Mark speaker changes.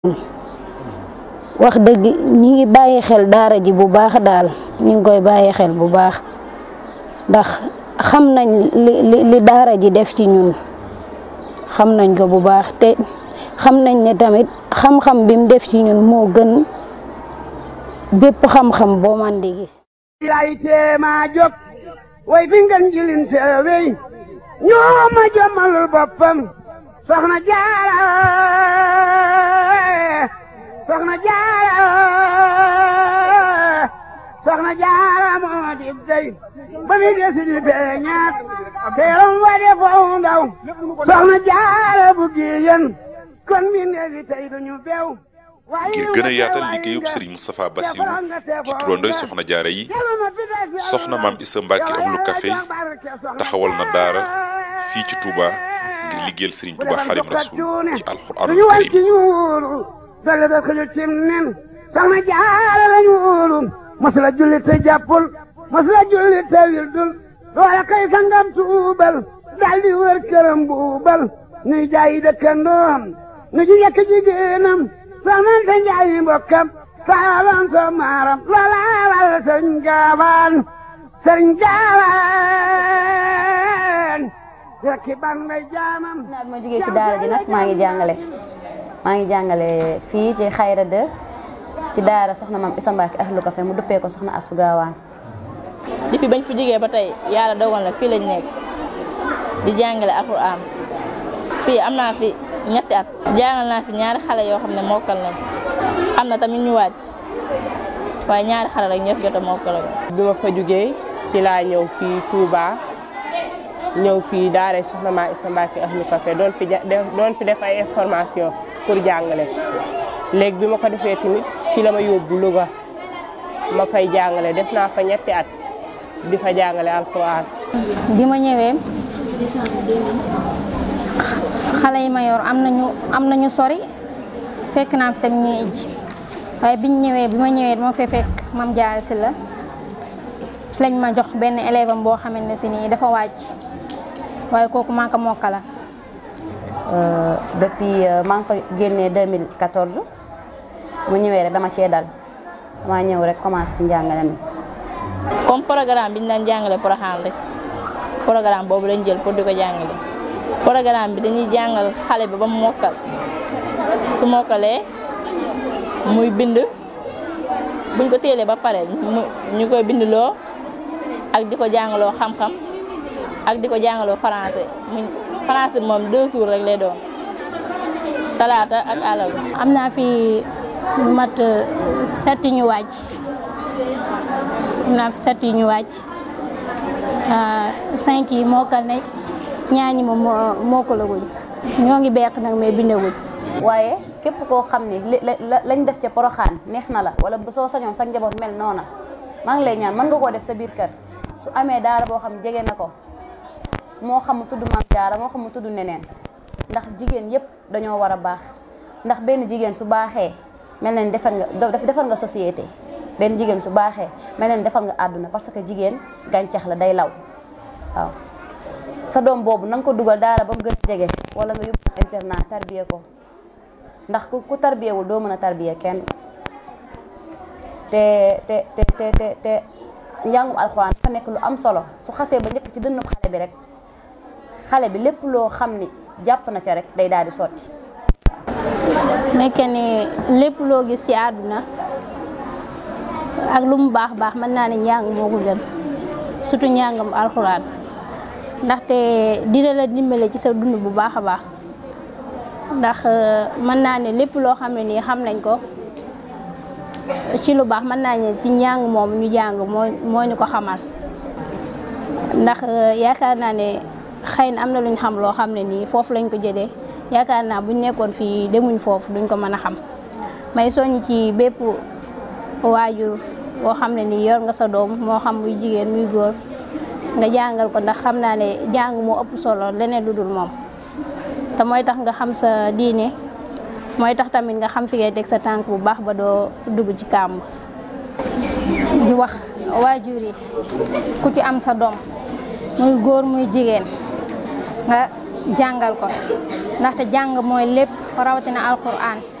Speaker 1: wax dëgg ñi ngi bàyyi xel daara ji bu baax daal ñi ngi koy bàyyi xel bu baax ndax xam nañ li li daara ji def ci ñun xam nañ ko bu baax te xam nañ ne tamit xam-xam bi mu def ci ñun moo gën bépp xam-xam boo man di gis
Speaker 2: lay teema jóg way fi ngeen jilin seewey ñoo ma jommalul boppam soxna jaara soxna jaara soxna jaara moo di dey ba mi desi di beñaat teeram wa de foofu ndaw soxna jaara bu giyen kon mi neefi tey duñu bew
Speaker 3: ngir gën a yaatal liggéeyub Serigne Moustapha Bassirou ci turandoy soxna jaara yi soxna maam Issa Mbacke ahlu café taxawal na daara fii ci Touba ngir liggéeyal Serigne Touba Xadim Rasul ci alxuraanul karim
Speaker 2: dale da xëju cim nen soxna jaara lañu wóolu masula julli te jàppul masula julli te wildul loola kay sangam tuubal daldi wër këram buubal nuy jaayi dëkkandoom nu ji yekk jigéenam soxnante njaayi mbokkam saalan so maaram loolaalal sëñ gaawaan sëñ gaawaan rekki ban may jaamam
Speaker 4: naa bi ma jógee ci daara ji nag maa ngi jàngale maa ngi jàngale fii ci xayra de ci daara soxna maam Issa Mbacke ahlu café mu duppee ko soxna Astou Gawane
Speaker 5: depuis bañ fi jógee ba tey yàlla dogal na fii lañ nekk di jàngale alxuraan fii am naa fi ñetti at jàngal naa fi ñaari xale yoo xam ne mokkal nañ am na tamit ñu wàcc waaye ñaari xale rek ñoo fi jot a mokkal
Speaker 6: bi ma fa jógee ci laa ñëw fii Touba ñëw fii daara soxna maa Issa Mbacke ahlu café doon fi doon fi def ay information pour jàngale léegi bi ma ko defee tamit fii la ma yóbbu Louga ma fay jàngale def naa fa ñetti at di fa jàngale alxuraan
Speaker 7: bi ma ñëwee xale yi ma yor am nañu am nañu sori fekk naa fi tamit ñuy ijj waaye biñ ñëwee bi ma ñëwee dama fee fekk mam jaare si la ci lañ ma jox benn élève am boo xamante ne si nii dafa wàcc waaye kooku maa ko mokkala
Speaker 4: depuis maa ngi fa génnee 2014 mu ñëwee rek dama cee dal dama ñëw rek commencé ci njàngale mi
Speaker 5: comme programme bi ñu daan jàngale Porokhane rek programme boobu lañ jël pour di ko jàngale programme bi dañuy jàngal xale bi ba mu mokkal su mokkalee muy bind buñ ko téelee ba pare ñu koy bindloo ak di ko jàngaloo xam-xam ak di ko jàngaloo français mu français bi moom deux jours rek lay doon talaata ak àllarba.
Speaker 7: am naa fi mat set ñu wàcc am naa fi set ñu wàcc cinq yi mokkal nañ ñaa ñi moom mokkalaguñ ñoo ngi beq nag mais bindaguñ
Speaker 4: waaye képp koo xam ni lañ def ca poroxaan neex na la wala soo sañoon sa njaboot mel noona maa ngi lay ñaan mën nga koo def sa biir kër su amee daara boo xam jege na ko moo xam mu tudd maam jaara moo xam mu tudd neneen ndax jigéen yépp dañoo war a baax ndax benn jigéen su baaxee mel na ni defar nga defar nga société benn jigéen su baaxee mel na ni defar nga àdduna parce que jigéen gàncax la day law waaw sa doom boobu na nga ko dugal daara ba mu gën a jege wala nga yóbbu internat tarbiye ko ndax ku tarbiyewul doo mën a tarbiye kenn te te te te te te njàngum alxuraan dafa nekk lu am solo su xasee ba njëkk ci dënnub xale bi rek xale bi lépp loo xam ni jàpp na ca rek day daal di sotti
Speaker 7: nekke ni lépp loo gis ci àdduna ak lu mu baax baax mën naa ne njàng moo ko gën surtout njàngam alxuraan ndaxte dina la dimbale ci sa dund bu baax a baax ndax mën naa ne lépp loo xam ne nii xam nañ ko ci lu baax mën naa ne ci njàng moom ñu jàng moo moo ñu ko xamal ndax yaakaar naa ne xëy na am na luñ xam loo xam ne nii foofu lañ ko jëlee yaakaar naa buñ nekkoon fii demuñ foofu duñ ko mën a xam may soññ ci bépp waajur boo xam ne nii yor nga sa doom moo xam muy jigéen muy góor nga jàngal ko ndax xam naa ne jàng moo ëpp solo leneen lu dul moom te mooy tax nga xam sa diine mooy tax tamit nga xam fi ngay teg sa tànk bu baax ba doo dugg ci kàmb
Speaker 8: di wax waajur yi ku ci am sa doom muy góor muy jigéen nga jàngal ko ndaxte jàng mooy lépp rawatina alquran